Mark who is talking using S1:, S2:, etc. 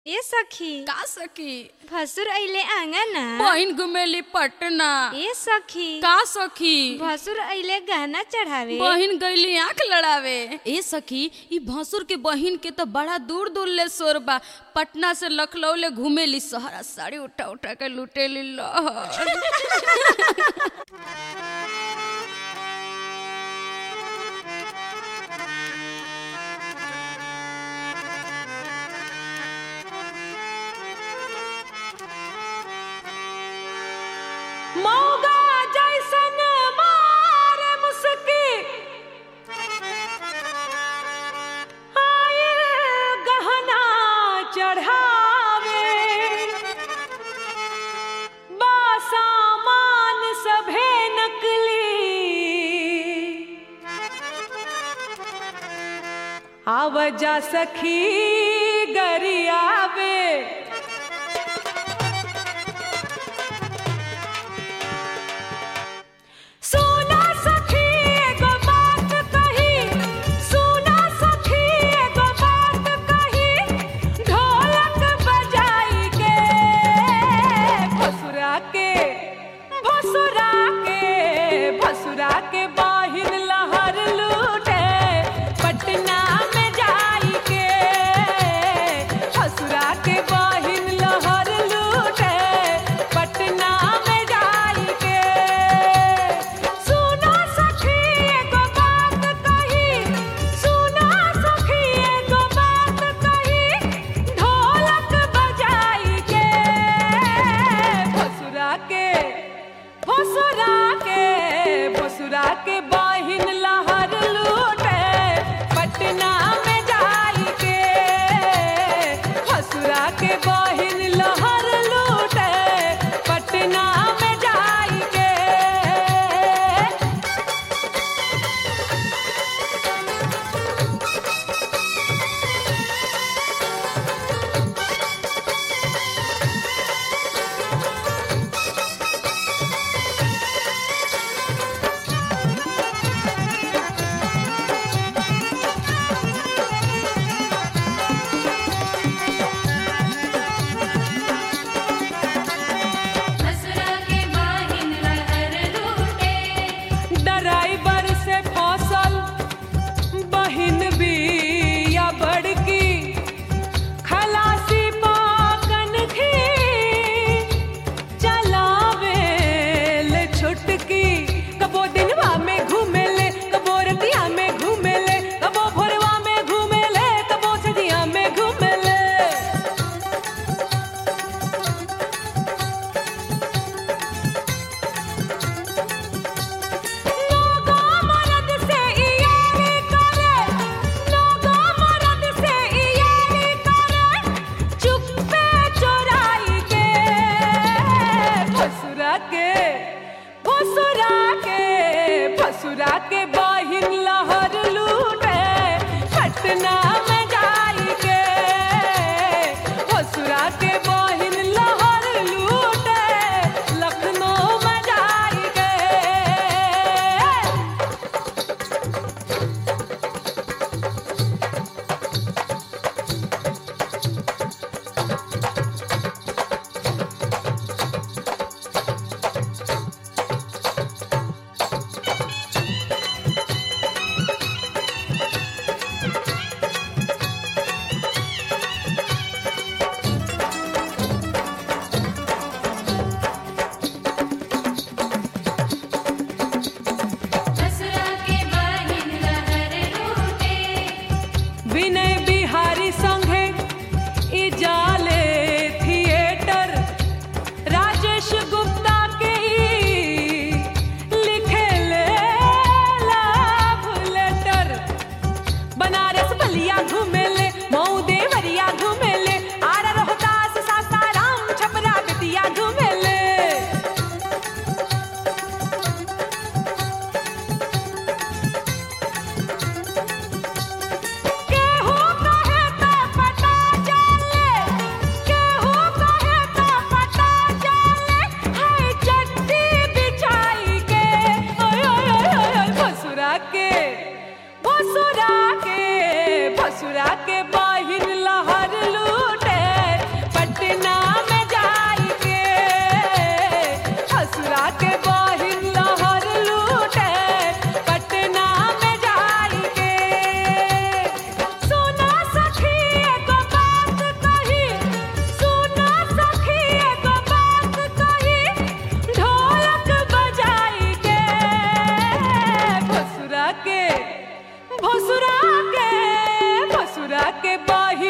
S1: ए सखी
S2: का सखी
S1: भसुर अइले आंगना
S2: बहिन घुमेली पटना
S1: ए सखी
S2: का सखी
S1: भसुर अइले गहना चढ़ावे
S2: बहिन गईली आंख लड़ावे ए सखी ई भसुर के बहिन के तो बड़ा दूर दूर ले सोर बा पटना से लखनऊ ले घूमेली सहरा साड़ी उठा उठा के लुटेली लहर
S3: मौगा जैसन मारे मुस्की आयल गहना चढ़ावे बासामान सभे नकली आवजा सखी गरियावे सुना सखी एगो बात कही सुना सखी एगो बात कही ढोलक बजाई के भसुरा के भसुरा के भसुरा के बाहिन लहर लूटे पटना में जाई के भसुरा के बाहिन लहर लूटे पटना में जाई के सुना सखी एगो बात कही सुना सखी एगो बात कही ढोलक बजाई के भसुरा के भसुरा के भसुरा के बाहिन लहर लूटे पटना में जाई के भसुरा के बाहिन लहर लूटे पटना में जाई के बहिन